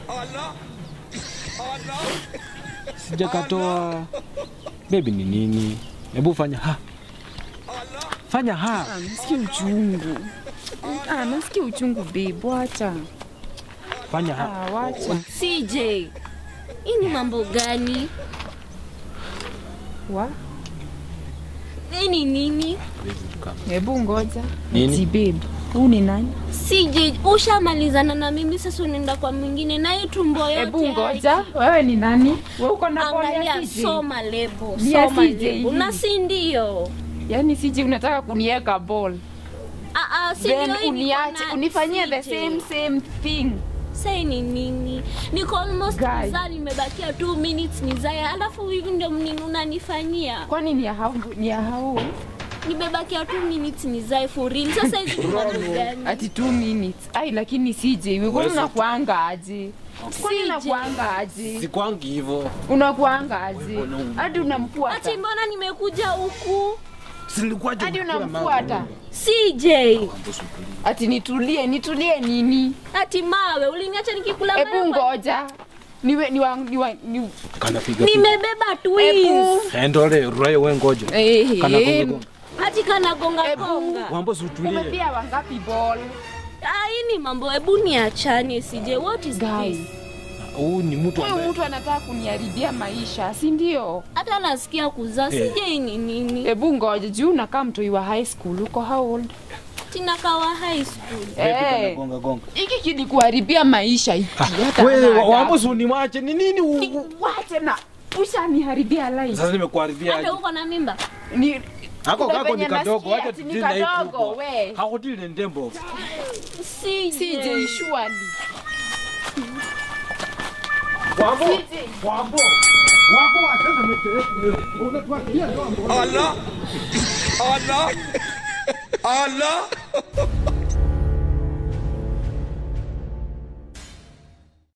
Sijakatoa. Baby ni nini? Hebu fanya ha. Fanya ha. Ah, nasikia uchungu. Ah, nasikia uchungu babe, wacha. Fanya ha. Ah, wacha. CJ, hii ni mambo gani? Wa? Hii ni nini? Hebu ngoja. Nini? Ati babe, huu ni nani? CJ, ushamalizana na mimi sasa unaenda kwa mwingine na hii tumbo yote. Hebu haya. ngoja. Wewe ni nani? Wewe uko na ball ya Angalia, CJ? soma lebo, Ni ya soma CJ lebo. hii. Na si ndio? Yaani CJ unataka kuniweka ball. Ah, ah, si Then ndio hii niko uniache na unifanyie the CJ. same same thing. Sai ni nini? Niko almost Guy. kuzaa, nimebakia 2 minutes nizae, alafu hivi ndio mnini unanifanyia. Kwani ni ya hao ni ya hao? Nimebakia 2 minutes nizae for real. Sasa hizi ni mambo gani? Ati 2 minutes. Ai lakini CJ, wewe kwani unakuanga aje? Kwani CJ. unakuanga aje? Sikwangi hivyo. Unakuanga aje? Hadi Ati unamfuata. mbona nimekuja huku? Silikuwaje Hadi unamfuata. CJ, Ati nitulie, nitulie nini? ati mawe uliniacha nikikula Hebu mawe. ngoja. Niwe niwa niwa ni Kana piga. piga. Nimebeba twins. Hebu. Endole, Rurayo wewe ngoja. eh Kana gonga eh. gonga. Ati kana gonga Ebu. gonga. Wambo si utulie. Umepia wangapi ball? Ah, hii ni mambo, hebu niachane CJ. What is Guy. this? Huyu ni mtu Huyu ambaye mtu anataka kuniharibia maisha, si ndio? Hata nasikia kuzaa Eh. CJ ni nini? Hebu ngoja, juu unakaa mtoi wa high school, uko how old? Tina kawa high school. Baby, kana Eh, gonga gonga. hiki kilikuharibia maisha hiki. hata Wewe hana adabu. Wambo si uniwache ni nini? u- Ni- Wache na ushaniharibia life. Sasa nimekuharibia Hata aje? uko na mimba? Ni Hako Kuna kako ni venye kadogo, nasikia wacha ati ni tudili na hii kadogo, kubwa. we. Hakudili na ndembo. CJ. CJ surely. Wambo. CJ. Wambo. Wambo achana mete. Unatuachia ndio. Allah Allah Allah